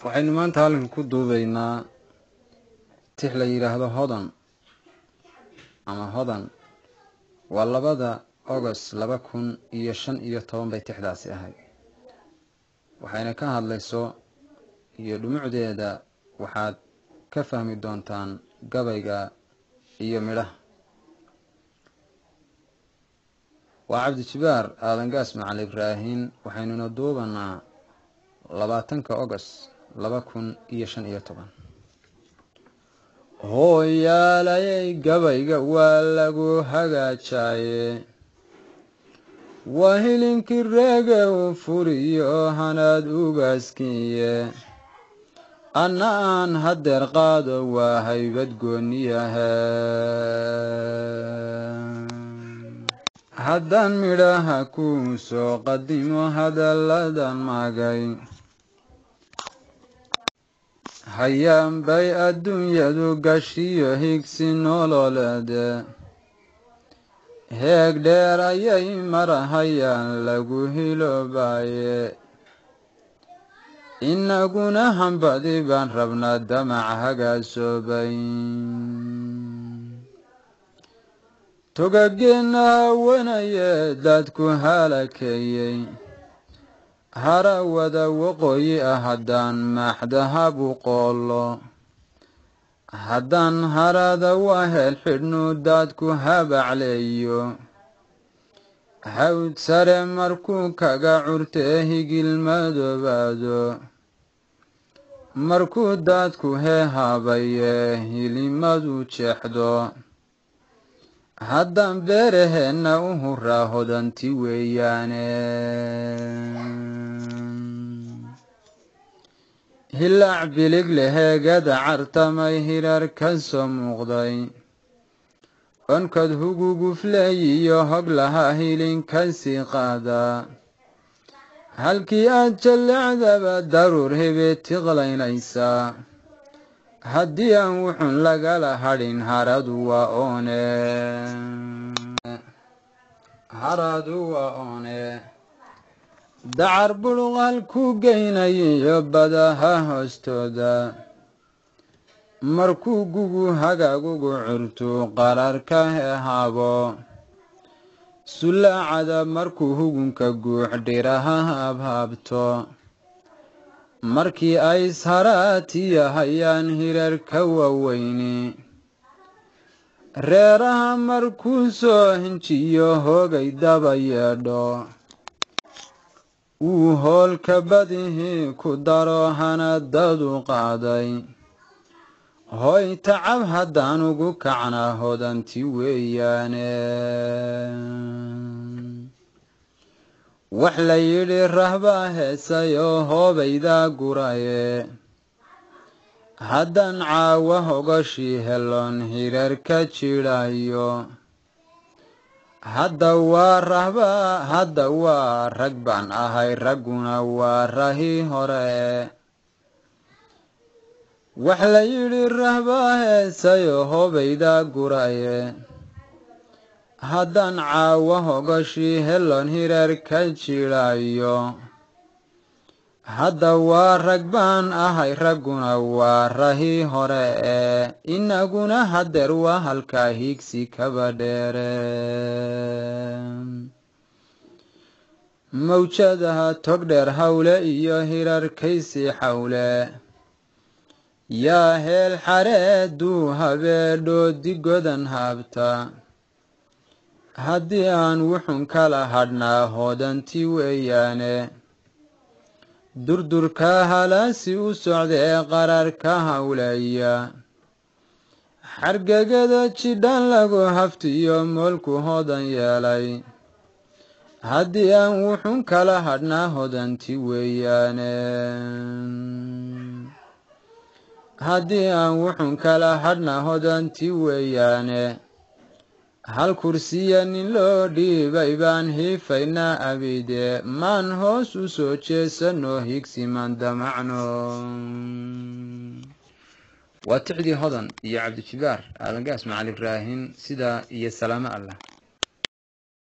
waxaynu maanta halkan ku duubeynaa tix la yidhaahdo hodan ama hodan waa labada agost laba kun iyo shan iyo toban bay tixdaasi ahayd waxayna ka hadlayso iyo dhumucdeeda waxaad ka fahmi doontaan gabayga iyo midhaha waa cabdijibaar aadan gaas macali ibraahin waxaynuna duubanaa labaatanka agost laba kun iyo shan iyo toban hooyaalayay gabayga waa lagu hagaajaye waa hilinkii reege u furiyo hanaad ugaaskiiye anna aan hadeer qaado waa haybad gooniyahe haddaan midhaha kuu soo qadimo hadalladan magay hayaan bay adduunyadu gashiyo higsi nololeede heeg dheer ayay marahayaan lagu hiloobaye inaguna hambadi baan rabnaa damac hagaasoobay togageenna hawanaye dadku halakeeyey harawada waqooyi ah haddaan maaxdahabu qoolo haddaan harada wahel xidhnu daadku habacleeyo hawd sare markuu kaga curtee higil madoobaado markuu daadku heehaabaye hilimadu jeexdo haddaan beeraheenna u huraa hodanti weeyaane hilaac bilig leheegada cartamay hirar ka soo muuqday onkad hugugufleey iyo hog lahaa hilinka sii qaadaa halkii aad jallecdaba daruur hebee tiqlaynaysaa haddii aan wuxun lagala hadhin haradu waa oone haradu waa oone dacar bulqal ku geynayiyo badaha hoostooda markuu gugu hagaagugu curtu qararka hehaabo sulaacada markuu hugunka guux dhiraha habhaabto markii ay isharaatiya hayaan hirarka waaweyni reeraha markuu soo hinjiyo hoogay daba yeedho uu hoolka badihii ku daro hanadadu qaaday hoy tacab haddaan ugu kacnaa hodanti weeyaane wax la yidhi rahbaa heesay oo hoobaydaa guraye haddaan caawa hogoshii heloon hirar ka jidhayo hadda waa rahbaa hadda waa rag baan ahay ragguna waa rahi hore wax la yidhi rahbaa heesay oo hoobaydaa guraye haddaan caawa hogoshii heloon hirar ka jidhayo hadda waa rag baan ahay ragguna waa rahi hore ee inaguna hadeer waa halkaa hiigsi kaba dheere mawjadaha togdheer hawle iyo hirarkaysi xawle yaa heel xareeduu habeedhoo digodan haabta haddii aan wuxun kala hadhnaa hoodanti weeyaane durdurka halaasi u socdee qararka hawleeya xargagada jidhan lagu haftiyo moolku hodan yeelay haddii aan wuxun kala hadhnaa hodanti weeyaane haddii aan wuxun kala hadhnaa hodanti weeyaane hal kursiya nin loo dhiibay baan hiifaynaa abide maan hoos u soo jeesanoo higsimaan damacno waa tixdii hodan iyo cabdijibaar aadan gaas macali ibraahin sidaa iyo salaamo allah